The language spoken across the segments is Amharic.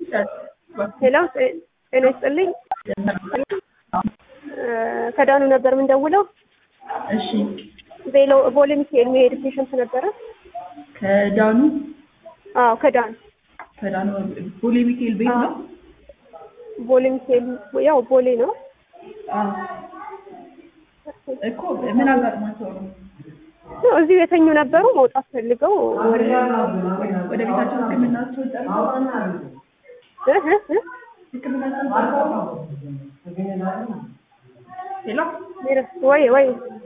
ሄሎ ጤና ይስጥልኝ። ከዳኑ ነበር የምንደውለው። እሺ ቬሎ ቦሌ ሚካኤል የሚሄድ ፔሸንት ነበረ። ከዳኑ አዎ ከዳኑ ከዳኑ ቦሌ ሚካኤል ቤት ነው። ቦሌ ሚካኤል ያው ቦሌ ነው። አዎ እኮ ምን አጋጥሟቸው ነው? ያው እዚሁ የተኙ ነበሩ። መውጣት ፈልገው ወደ ወደ ቤታቸው ሕክምናቸውን ጨርሰው እ እ እ ሕክምናቸውን ጨርሰው ሄሎ ወይ ወይ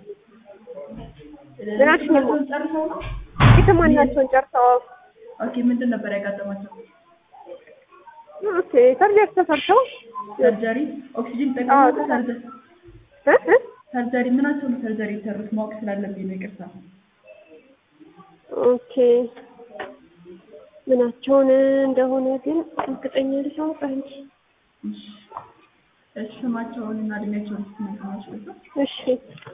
ምን አልሽኝ? ሕክምናቸውን ጨርሰው ነው። ሕክምናቸውን ጨርሰው ኦኬ ምንድን ነበር ያጋጠማቸው? ኦኬ ሰርጀሪ ተሰርተው ሰርጀሪ ኦክሲጅን አዎ፣ ጠቅሞ ሰርጀሪ እ እ ሰርጀሪ ምናቸው ነው ሰርጀሪ የተሰሩት ማወቅ ስላለብኝ ነው። ይቅርታ ኦኬ ምናቸውን እንደሆነ ግን እርግጠኛ ልሳውቅ እንጂ እሺ እሺ ስማቸውን እና እድሜያቸውን ስትነግሪኝ ነው። እሺ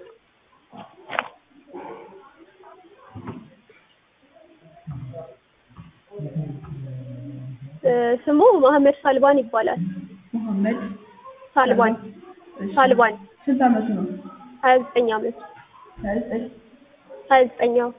እ ስሙ መሐመድ ሳልባን ይባላል። መሐመድ ሳልባን እሺ። ሳልባን ስንት ዓመቱ ነው? ሀያ ዘጠኝ ዓመት ሀያ ዘጠኝ ሀያ ዘጠኛው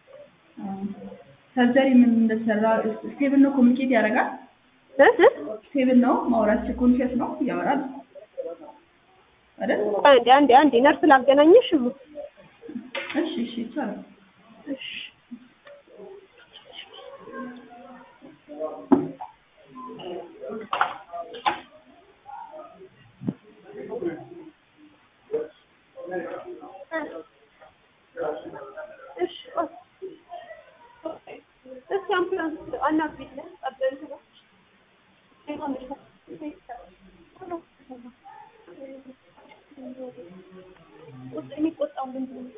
ሰርጀሪ ምን እንደተሰራ ስቴብል ነው? ኮሚኒኬት ያደርጋል? እ እ ስቴብል ነው? ማውራት ኮንሽስ ነው? ያወራል አይደል? አንዴ አንዴ አንዴ ነርስ ላገናኘሽ እሙ እሺ እሺ ይቻላል። እሺ እሺ እስኪ አምቡላንስ አናግሪኝ ጠበንት ነው የሚቆጣው ምንድን ነው?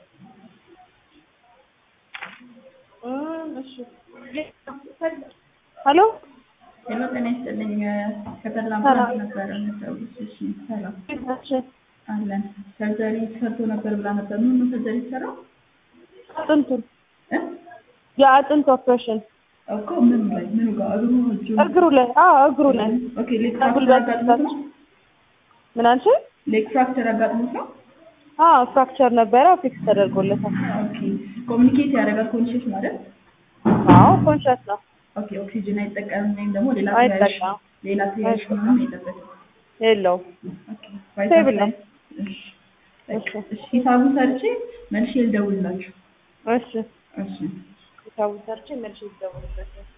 ሄሎ ሄሎ ጤና ይስጥልኝ። ከተላ ሰላም። ነበረ የምትደውሉት? እሺ ሰላም አለን። ሰርጀሪ ተሰርቶ ነበር ብላ ነበር። ምን ነው ሰርጀሪ የተሰራው? አጥንቱን እ? የአጥንት ኦፕሬሽን እኮ ምኑ ላይ ምኑ ጋር እግሩ እጁ እግሩ ላይ አዎ እግሩ ላይ ኦኬ ሌግ ፍራክቸር ከጉልበት አጋጥሞት ነው? ምን አልሽኝ? ሌግ ፍራክቸር አጋጥሞት ነው? አዎ ፍራክቸር ነበረ ፊክስ ተደርጎለታል። ኦኬ ኮሚኒኬት ያደርጋል ኮንሽስ ማለት አዎ ኮንሻስ ነው ኦኬ ኦክሲጅን አይጠቀምም ወይም ደግሞ ሌላ ተያያዥ አይጠቀምም ሌላ ተያያዥ ምንም የለበትም። የለውም። ኦኬ ስቴብል ነው። እሺ እሺ እሺ ሂሳቡን ሰርቼ መልሼ ልደውልላችሁ። እሺ እሺ ሂሳቡን ሰርቼ መልሼ ልደውልበት